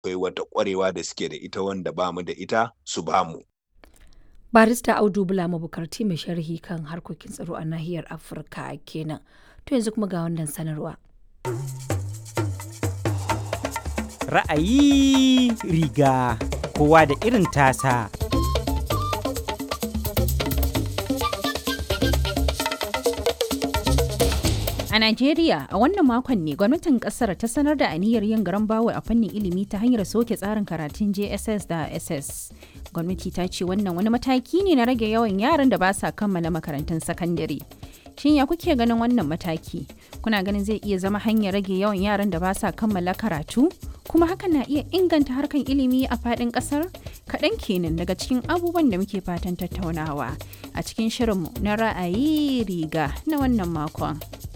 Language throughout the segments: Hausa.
akwai wata ƙwarewa da suke da ita wanda ba mu da ita su ba mu. barista audu bula mabukarti mai sharhi kan harkokin tsaro a nahiyar afirka kenan to yanzu kuma ga wannan sanarwa ra'ayi riga kowa da irin tasa A Najeriya, a wannan makon ne gwamnatin kasar ta sanar da aniyar yin garan bawa a fannin ilimi ta hanyar soke tsarin karatun JSS da SS. Gwamnati ta ce wannan wani mataki ne na rage yawan yaran da ba sa kammala makarantun sakandare. Shin ya kuke ganin wannan mataki? Kuna ganin zai iya zama hanyar rage yawan yaran da ba sa kammala karatu? Kuma hakan na iya inganta harkan ilimi a faɗin ƙasar? Kaɗan kenan daga cikin abubuwan da muke fatan tattaunawa a cikin shirinmu na ra'ayi riga na wannan makon.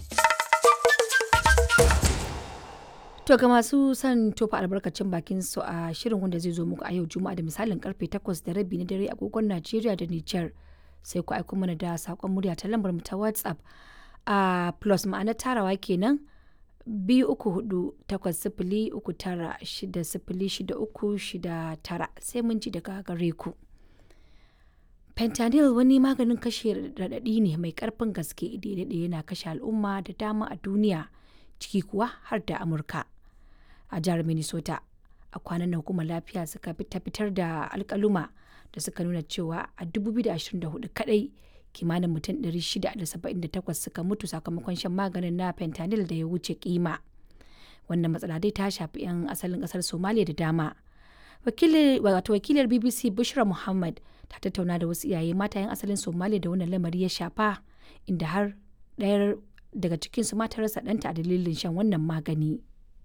To ga masu son tofa albarkacin bakin su a shirin wanda zai zo muku a yau Juma'a da misalin karfe 8 da rabi na dare agogon Najeriya da Nijar sai ku aiko mana da sakon murya ta lambar mu ta WhatsApp a plus ma'ana tarawa kenan biyu uku hudu takwas sifili uku tara shida sifili shida uku shida tara sai mun ji daga gare ku. Fentanyl wani maganin kashe raɗaɗi ne mai ƙarfin gaske daidai yana kashe al'umma da dama a duniya ciki kuwa har da Amurka. a jihar minnesota a kwanan nan hukumar lafiya suka ta fitar da alkaluma da suka nuna cewa a 2024 kadai kimanin mutum 678 suka mutu sakamakon shan maganin na fentanyl da ya wuce kima wannan matsala dai ta shafi 'yan asalin kasar somalia da dama wato wakilar bbc bushra muhammad ta tattauna da wasu iyaye mata 'yan asalin somalia da wannan lamari ya shafa inda har ɗayar daga cikinsu mata rasa ɗanta a dalilin shan wannan magani.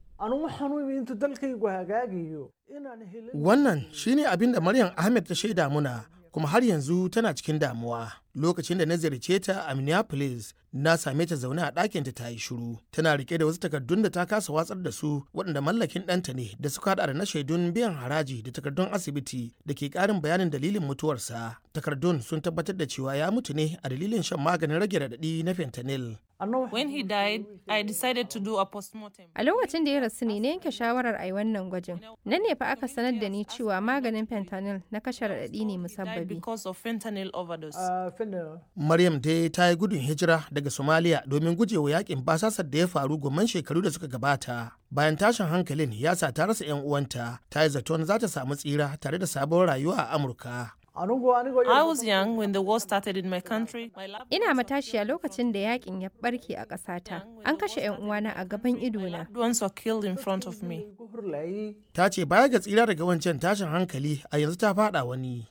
Wannan shine abin da Maryam Ahmed ta shaida muna kuma har yanzu tana cikin damuwa. Lokacin da na ziyarce ta a Minneapolis, na same ta zaune a ɗakinta ta yi shiru. Tana rike da wasu takardun da ta kasa watsar da su waɗanda mallakin ɗanta ne da suka haɗa da na shaidun biyan haraji da takardun asibiti da ke ƙarin bayanin dalilin mutuwarsa. Takardun sun tabbatar da cewa ya mutu ne a dalilin shan maganin rage raɗaɗi na fentanyl. When he died, I decided to do a postmortem. A lokacin da ya rasu ne na yanke shawarar a yi wannan gwajin. Nan ne fa aka sanar da ni cewa maganin fentanyl na kashe raɗaɗi ne musabbabi. Because of fentanyl overdose. Maryam dai ta yi gudun hijira daga Somalia domin gujewa yakin basasar da ya faru gomman shekaru da suka gabata. Bayan tashin hankalin ya sa ta rasa 'yan uwanta, ta yi zaton za ta samu tsira tare da sabon rayuwa a Amurka. I was young when the war started in my country. My lab- Ina matashiya lokacin da yakin ya barke a ƙasata. An kashe 'yan uwana a gaban idona. loved ones were killed in front of me. Ta ce baya ga tsira daga wancan tashin hankali a yanzu ta fada wani.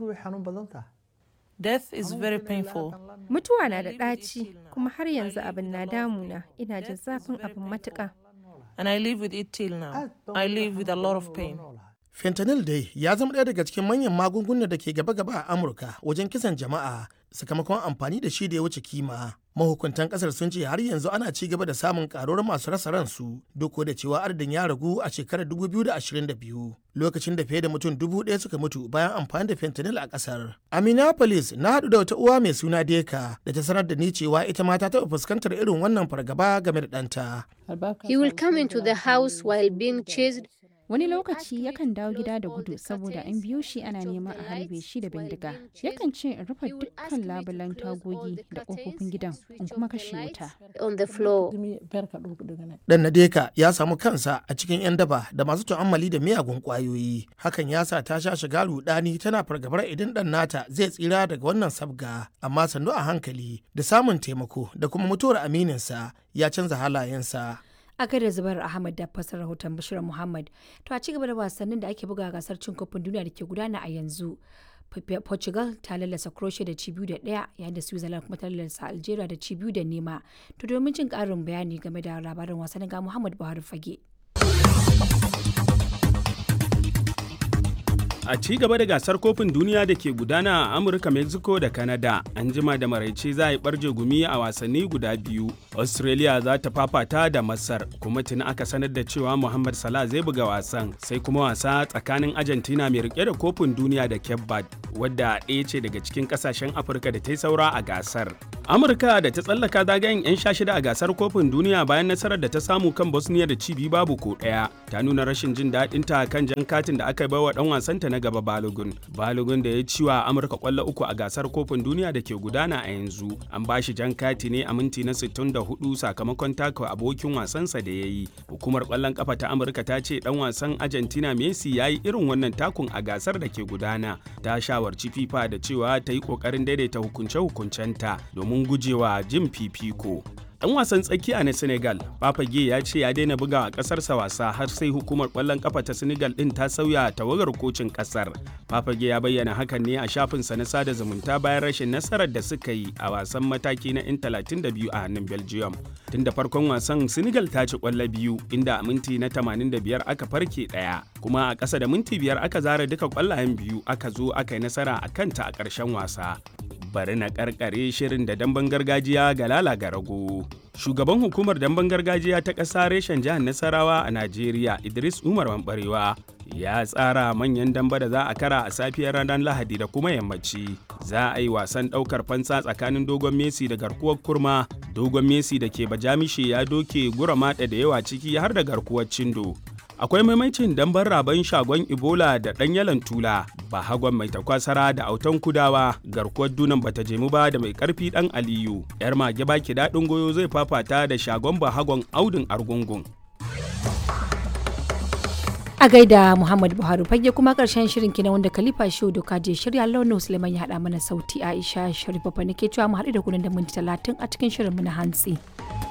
Death is very painful. Mutuwa na da ɗaci, kuma har yanzu abin na damuna. Ina jin zafin abin matuƙa. And I live with it till now. I live with a lot of pain. Fentanyl dai ya zama ɗaya daga cikin manyan magungunan da ke gaba-gaba a Amurka wajen kisan jama'a sakamakon amfani da shi da ya wuce kima. Mahukuntan ƙasar sun ce har yanzu ana ci gaba da samun ƙaruwar masu rasa ransu duk da cewa adadin ya ragu a shekarar 2022 lokacin da fiye da mutum dubu ɗaya suka mutu bayan amfani da fentanyl a ƙasar. A Minneapolis na haɗu da wata uwa mai suna Deka da ta sanar da ni cewa ita ma ta taɓa fuskantar irin wannan fargaba game da ɗanta. He will come into the house while being chased. Wani lokaci yakan dawo gida da gudu saboda an biyo shi ana neman a harbe shi da bindiga. Yakan ce in rufe dukkan labulan tagogi da ƙofofin gidan in kuma kashe wuta. on the floor. Dan Nadeka ya samu kansa a cikin 'yan daba da masu tu'ammali da miyagun ƙwayoyi. Hakan ya sa ta sha shiga rudani tana fargabar idan ɗan nata zai tsira daga wannan sabga. Amma sannu a hankali da samun taimako da kuma mutuwar amininsa ya canza halayensa. a gaida zubar ahmad da fasar rahoton bashir muhammad to a cigaba da wasannin da ake buga a gasar cin kofin duniya da ke gudana a yanzu P- portugal ta lallasa croatia da ci biyu da ɗaya yayin da switzerland kuma ta lallasa algeria da ci biyu da nema to domin jin ƙarin bayani game da labarin wasannin ga muhammad buhari fage A ci gaba da gasar kofin duniya da ke gudana a Amurka, Mexico da Canada, an jima da maraice za a yi barje gumi a wasanni guda biyu. Australia za ta fafata da Masar, kuma tuni aka sanar da cewa Muhammad Salah zai buga wasan, sai kuma wasa tsakanin Argentina mai rike da kofin duniya da Cape Verde, wadda ɗaya ce daga cikin ƙasashen Afirka da ta yi saura a gasar. Amurka da ta tsallaka zagayen 'yan sha shida a gasar kofin duniya bayan nasarar da ta samu kan Bosnia da cibi babu ko ɗaya ta nuna rashin jin daɗin ta kan jan katin da aka bai wa ɗan wasanta na gaba Balogun. Balogun da ya ci wa Amurka kwallo uku a gasar kofin duniya da ke gudana a yanzu an ba shi jan kati ne a minti na 64 sakamakon taka abokin wasansa da ya yi. Hukumar kwallon kafa ta Amurka ta ce ɗan wasan Argentina Messi ya yi irin wannan takun a gasar da ke gudana. Ta shawarci FIFA da cewa ta yi ƙoƙarin daidaita hukunce-hukuncenta domin domin gujewa jin fifiko. Ɗan wasan tsakiya na Senegal, Papage ya ce ya daina buga a ƙasarsa wasa har sai hukumar ƙwallon ƙafa ta Senegal ɗin ta sauya tawagar kocin ƙasar. Papage ya bayyana hakan ne a shafinsa na sada zumunta bayan rashin nasarar da suka yi a wasan mataki na 'yan 32 a hannun Belgium. Tun da farkon wasan Senegal ta ci ƙwallo biyu inda a minti na 85 aka farke ɗaya, kuma a ƙasa da minti biyar aka zara duka ƙwallayen biyu aka zo aka yi nasara a kanta a ƙarshen wasa. bari na karkare shirin da damben gargajiya ga lala ga rago. Shugaban hukumar damben gargajiya ta ƙasa reshen jihar Nasarawa a Najeriya Idris Umar Mambarewa ya tsara manyan damba da za a kara a safiyar ranar Lahadi da kuma yammaci. Za a yi wasan ɗaukar fansa tsakanin dogon Messi da garkuwar kurma. Dogon Messi da ke bajamishe ya doke gura maɗa da yawa ciki har da garkuwar cindo. akwai maimacin dambar raban shagon ebola da ɗan yalan tula ba hagon mai takwasara da autan kudawa garkuwar dunan bata jemu ba da mai karfi ɗan aliyu yar mage baki daɗin goyo zai fafata da shagon ba hagon audin argungun a gaida muhammad buhari fage kuma karshen shirin kina wanda khalifa shehu doka je shirya launin suleiman ya haɗa mana sauti aisha sharifa fa nake cewa mu haɗu da kunan da minti talatin a cikin shirin mu na hantsi.